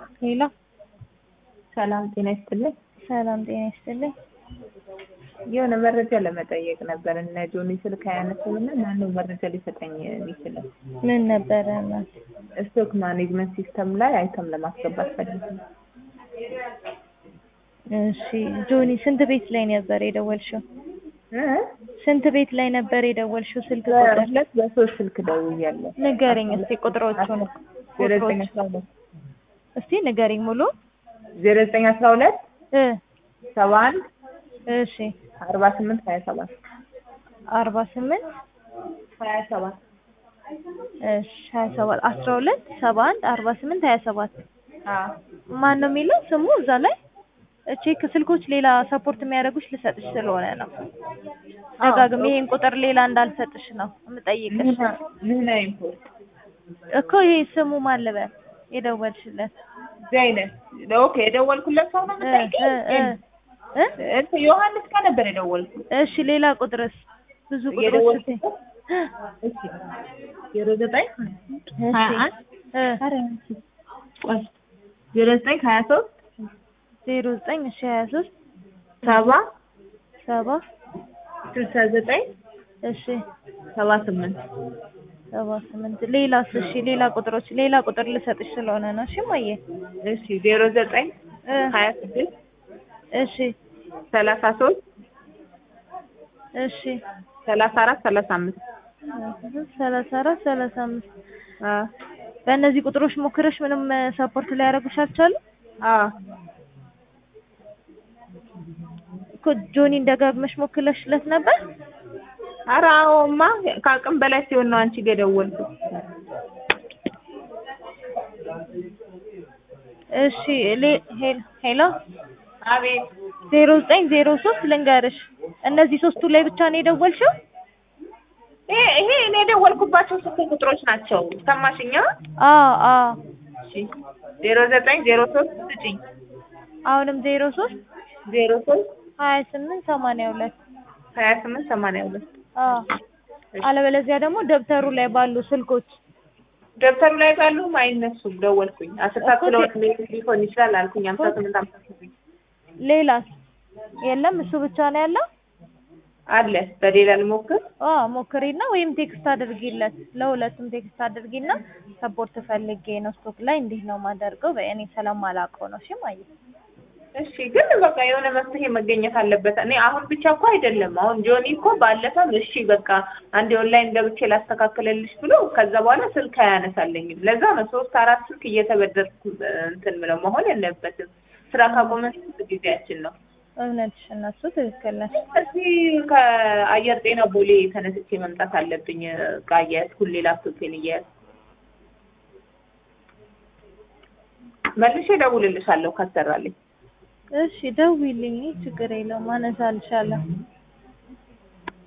ሄሎ ሰላም ጤና ይስጥልኝ። ሰላም ጤና ይስጥልኝ። የሆነ መረጃ ለመጠየቅ ነበር። እነ ጆኒ ስልክ አያነሱም እና ማነው መረጃ ሊሰጠኝ የሚችለው? ምን ነበረ እናት? ስቶክ ማኔጅመንት ሲስተም ላይ አይተም ለማስገባት ፈልግ እሺ ጆኒ ስንት ቤት ላይ ነበር የደወልሽው? ስንት ቤት ላይ ነበር የደወልሽው? ስልክ ቁጥር ሁለት በሶስት ስልክ ደውያለሁ። ንገረኝ እስቲ ቁጥሮቹን። ዜሮ ዘጠኝ አስራ ሁለት እስቲ ንገረኝ ሙሉ ዜሮ ዘጠኝ አስራ ሁለት እ ሰባ አንድ እሺ አርባ ስምንት ሀያ ሰባት አርባ ስምንት ሀያ ሰባት እሺ ሀያ ሰባት አስራ ሁለት ሰባ አንድ አርባ ስምንት ሀያ ሰባት አዎ ማን ነው የሚለው ስሙ እዛ ላይ ቼክ ስልኮች ሌላ ሰፖርት የሚያደርጉሽ ልሰጥሽ ስለሆነ ነው። ደጋግሜ ይሄን ቁጥር ሌላ እንዳልሰጥሽ ነው የምጠይቅሽ ምህና- ምህና ኢምፖርት እኮ ይሄ ስሙ ማን ልበል የደወልሽለት? ዘይነት ኦኬ የደወልኩለት ሰው ነው እ የምጠይቀው? እ እ እ እንትን ዮሐንስ ጋር ነበር የደወልኩት እሺ ሌላ ቁጥርስ? ብዙ ቁጥሮች የደወልኩት ስትይ እሺ ዜሮ ዘጠኝ እሺ ሀያ አንድ እ ኧረ ቆይ ዜሮ ዘጠኝ ሀያ ሶስት ዜሮ ዘጠኝ እሺ ሀያ ሶስት ሰባ ሰባ ስልሳ ዘጠኝ እሺ ሰባ ስምንት ሰባ ስምንት ሌላስ? እሺ ሌላ ቁጥሮች ሌላ ቁጥር ልሰጥሽ ስለሆነ ነው። እሺ ማየ እሺ ዜሮ ዘጠኝ እ ሀያ ስድስት እሺ ሰላሳ ሶስት እሺ ሰላሳ አራት ሰላሳ አምስት ሰላሳ አራት ሰላሳ አምስት በእነዚህ ቁጥሮች ሞክረሽ ምንም ሰፖርት ሊያደርጉሽ አልቻሉም አዎ እኮ ጆኒን ደጋግመሽ ሞክለሽለት ነበር? ኧረ አዎማ ከአቅም በላይ ሲሆን ነው አንቺ ጋር የደወልኩት እሺ ሌ- ሄል- ሄሎ አቤት ዜሮ ዘጠኝ ዜሮ ሶስት ልንገርሽ እነዚህ ሶስቱ ላይ ብቻ ነው የደወልሽው? ይሄ ይሄ እኔ የደወልኩባቸው ስልክ ቁጥሮች ናቸው ሰማሽኛ አዎ አዎ እሺ ዜሮ ዘጠኝ ዜሮ ሶስት ስጪኝ አሁንም ዜሮ ሶስት ዜሮ ሶስት ሀያ ስምንት ሰማንያ ሁለት ሀያ ስምንት ሰማንያ ሁለት አዎ አለበለዚያ ደግሞ ደብተሩ ላይ ባሉ ስልኮች ደብተሩ ላይ ባሉም አይነሱም ደወልኩኝ አስር ሰዓት እኮ ስለሆነ ሊሆን ይችላል አልኩኝ ሀምሳ ስምንት ሀምሳ ስምንት ሌላስ የለም እሱ ብቻ ነው ያለው? አለ በሌላ ልሞክር አዎ ሞክሪና ወይም ቴክስት አድርጊለት ለሁለቱም ቴክስት አድርጊና ሰፖርት ፈልጌ ነው ስቶክ ላይ እንዲህ ነው ማደርገው በእኔ ስለማላውቀው ነው እሺ ማየ እሺ ግን በቃ የሆነ መፍትሄ መገኘት አለበት። እኔ አሁን ብቻ እኮ አይደለም። አሁን ጆኒ እኮ ባለፈም እሺ በቃ አንድ ኦንላይን ገብቼ ላስተካክልልሽ ብሎ ከዛ በኋላ ስልክ አያነሳልኝም። ለዛ ነው ሶስት አራት ስልክ እየተበደርኩ እንትን ምለው መሆን የለበትም። ስራ ካቆመ ስንት ጊዜያችን ነው። እውነትሽ እነሱ ትክክል ነሽ እዚህ ከአየር ጤና ቦሌ ተነስቼ መምጣት አለብኝ። ዕቃ እያያዝኩ ሁሌ ላፕቶፔን እያያዝኩ መልሼ እደውልልሻለሁ ካሰራልኝ። እሺ ደውይልኝ ችግር የለውም አነሳልሻለሁ